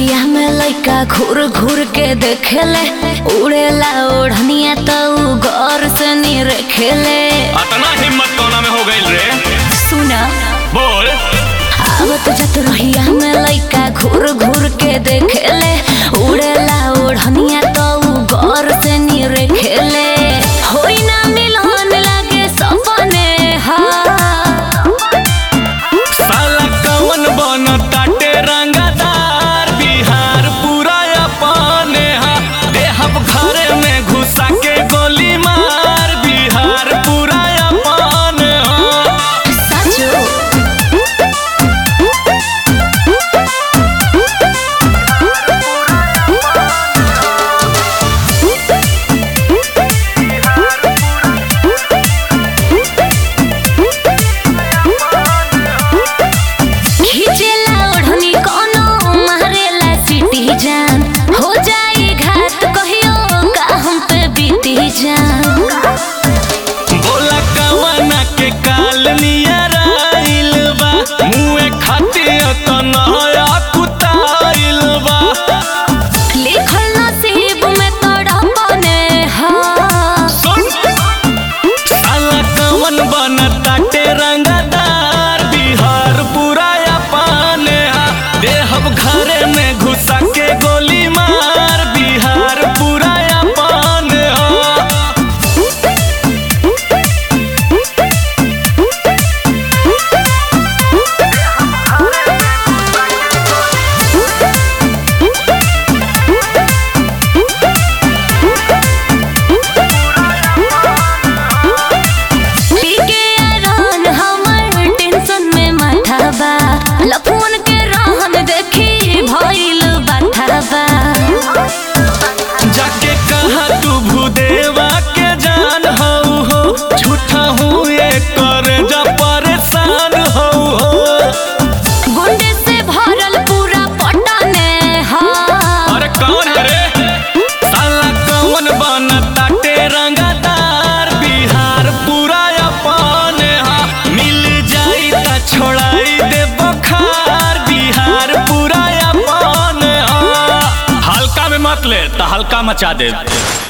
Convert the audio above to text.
रहिया में लइका घूर घूर के देखेले उड़ेला ओढ़निया तो उ गौर से नी रखेले अतना हिम्मत कोना में हो गइल रे सुना बोल आवत जत रहिया में लइका घूर घूर के देखेले उड़ेला ओढ़निया तो उ गौर से नी रखेले होई ना मिलन लागे सपने हा साला कवन बन ताटे रंगदार बिहार पूरा अपने हा देहब घरे में घुसा के गोली मार बिहार पूरा अपने हा साचो खींचेला ओढ़नी कोनो मारेला सीटी जान हो जाई घात कहियो का हम पे बीती जान बोला कवना के काल नियर आइल बा मुँहे खातिर कन्हया कुताइल बा लिखल नसीब में तोड़ा बने हा सुन साला कवन बन ताटे रंगदार बिहार पूरा अपने हा देहब घरे में घुसा के गोली मार बिहार पूरा अपने हा पीके आरान हमर टेंशन में माथा बा लफून के रहन देखी भइल बाथा बा जाके कहा तू भूदेवा के जान हऊ हो झूठा हूँ ये कर जा परेशान हऊ हो गुंडे से भरल पूरा पटने हा अरे कौन है रे साला कौन बन ताटे रंगदार बिहार पूरा अपने हा मिल जाई ता छोड़ाई दे बखार बिहार पूरा अपने हा हल्का में मत ले ता हल्का मचा दे